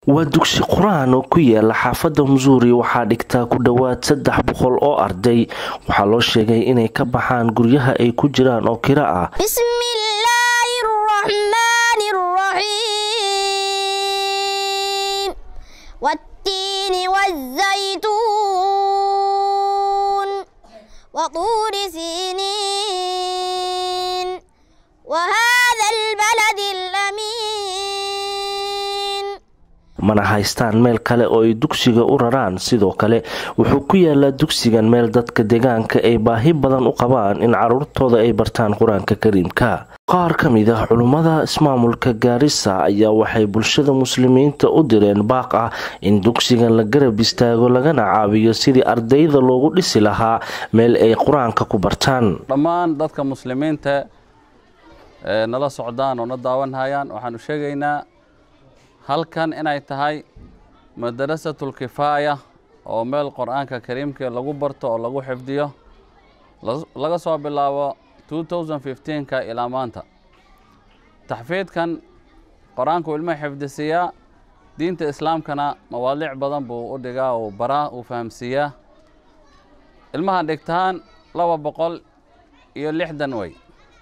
waa dugsi qur-aan oo ku yaala xaafadda musuuri waxaa dhigtaa ku dhowaad saddex boqol oo arday waxaa loo sheegay inay ka baxaan guryaha ay ku jiraan oo kira ah bismillaahi raxmaani raxiim wattiini wazaytuun watuuri siiniin wahada albaladi alamiin mana haystaan meel kale oo ay dugsiga u raraan sidoo kale wuxuu ku yaalaa dugsigan meel dadka deegaanka ay baahi badan u qabaan in caruurtooda ay bartaan qur-aanka kariimka qaar ka mid ah culummada ismaamulka gaarisa ayaa waxay bulshada muslimiinta u direen baaq ah in dugsigan la garab istaago lagana caawiyo sidii ardayda loogu dhisi lahaa meel ay qur-aanka ku bartaan dhammaan dadka muslimiinta ee nala socdaan oo na daawanhayaan waxaanu sheegaynaa halkan inay tahay madarasatul kifaaya oo meel qur-aanka kariimka lagu barto oo lagu xifdiyo laga soo bilaabo ka ilaa maanta taxfiidkan qur-aanku ilma xifdisiiyaa diinta islaamkana mawaadiic badan buu u dhigaa uu baraa uu fahamsiiyaa ilmaha dhigtaan laba boqol iyo lixdan wey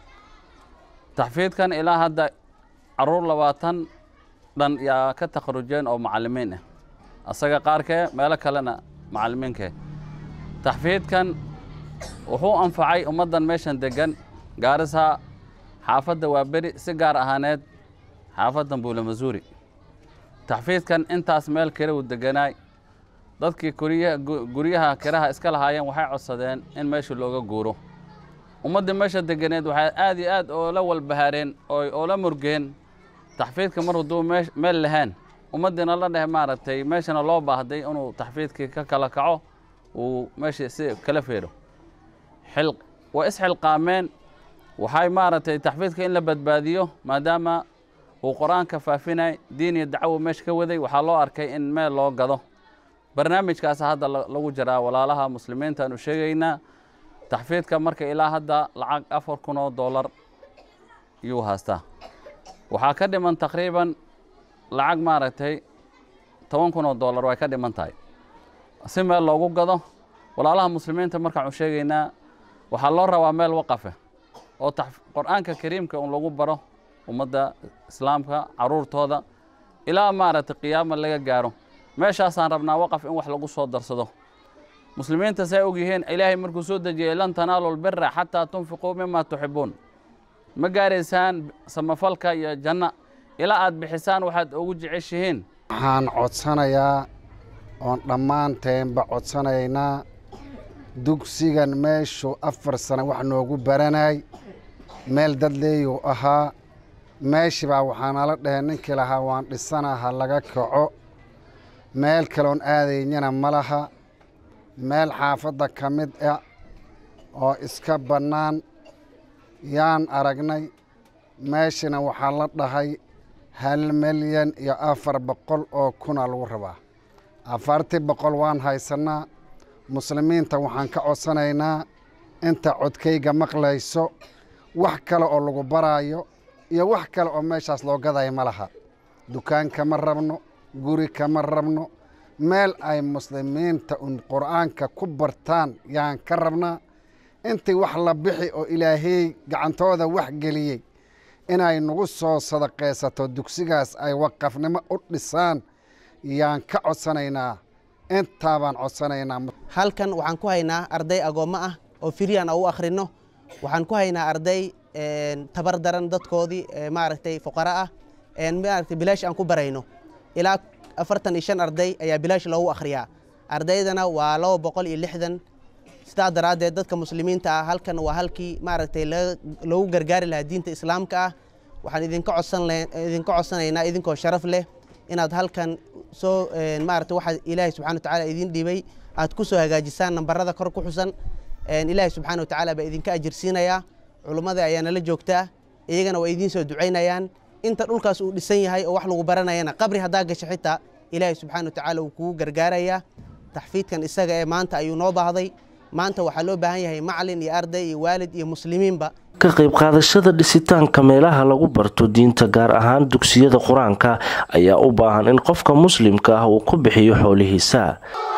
taxfiidkan ilaa hadda caruur labaatan dhan yaa ka takharujeen oo macalimiin ah asaga qaarkee meelo kalena macalimiinkee taxfiidkan wuxuu anfacay ummaddan meeshan degan gaarisa xaafadda waa beri si gaar ahaaneed xaafaddan buule masuuri taxfiidkan intaas meel kira uu deganaay dadkii guryaha kiraha iska lahaayeen waxay codsadeen in meesha looga guuro ummaddii meesha deganeed waxay aad iyo aad oola walbahaareen oola murgeen taxfiidka mar hadduu meel lahaan ummaddiina la dheh maaragtay meeshana loo baahday inuu taxfiidkii ka kala kaco uu meesha si kala feedho waa isxilqaameen waxay maaragtay taxfiidka in la badbaadiyo maadaama uu qur-aanka faafinay diin iyo dacwo meesha ka waday waxaa loo arkay in meel loo gado barnaamijkaasa hadda lagu jiraa walaalaha muslimiinta aanu sheegaynaa taxfiidka marka ilaa hadda lacag afar kun oo dollar yuu haastaa waxaa ka dhiman taqriiban lacag maaragtay toban kun oo dollar way ka dhiman tahay si meel loogu gado walaalaha muslimiinta markaanu sheegaynaa waxaa loo rabaa meel waqafe oo qur-aanka kariimka un lagu baro ummadda islaamka caruurtooda ilaa maaragtay qiyaama laga gaaro meeshaasaan rabnaa waqaf in wax lagu soo darsado muslimiinta say og yihiin ilaahay markuu soo dejiyey lan tanaalu lbira xataa tunfiquu mima tuxibuun ma gaaraysaan samafalka iyo janno ilaa aad bixisaan waxaad ugu jeceshihiin waxaan codsanayaa oon dhammaanteenba codsanaynaa dugsigan meeshuu afar sano wax noogu baranay meel dad leeyuu ahaa meeshibaa waxaanala dhahey ninkii lahaa waan dhisana ha laga kaco meel kaloon aadaynana ma laha meel xaafadda ka mid ah oo iska bannaan yaan aragnay meeshana waxaa la dhahay hal milyan iyo afar boqol oo kuna lagu rabaa afartii boqol waan haysannaa muslimiinta waxaan ka codsanaynaa inta codkayga maqlayso wax kale oo lagu baraayo iyo wax kale oo meeshaas loo gadaya ma laha dukaan kama rabno guri kama rabno meel ay muslimiinta un qur'aanka ku bartaan yaan ka rabnaa intii wax la bixi oo ilaahey gacantooda wax geliyey inay nagu soo sadaqaysato dugsigaas ay waqafnimo u dhisaan yaan ka codsanaynaa intaa baan codsanaynaa halkan waxaan ku haynaa arday agoommo ah oo firyan u akhrino waxaan ku haynaa arday tabar daran dadkoodii maaragtay fuqara ah maaragtay bilaash aan ku barayno ilaa afartan iyo shan arday ayaa bilaash loogu akhriyaa ardaydana waa laba boqol iyo lixdan sidaa daraaddeed dadka muslimiinta ah halkan waa halkii maaragtay loogu gargaari lahaa diinta islaamka ah waxaan idinka codsan idinka codsanaynaa idinkoo sharaf leh inaad halkan soo maaragtay waxaa ilaahay subxana watacaala idin dhibay aad ku soo hagaajisaan nambarada kor ku xusan ilaahay subxaana watacaala baa idinka ajirsiinayaa culummada ayaa nala joogtaa iyagana waa idiin soo ducaynayaan inta dhulkaas uu dhisan yahay oo wax lagu baranayana qabri haddaa gasho xitaa ilaahay subxaana watacaala wuu kugu gargaarayaa taxfiidkan isaga ee maanta ayuu noo baahday maanta waxaa loo baahan yahay macalin iyo arday iyo waalid iyo muslimiinba ka qayb qaadashada dhisitaanka meelaha lagu barto diinta gaar ahaan dugsiyada qur-aanka ayaa u baahan in qofka muslimka ah uu ku bixiyo xoolihiisa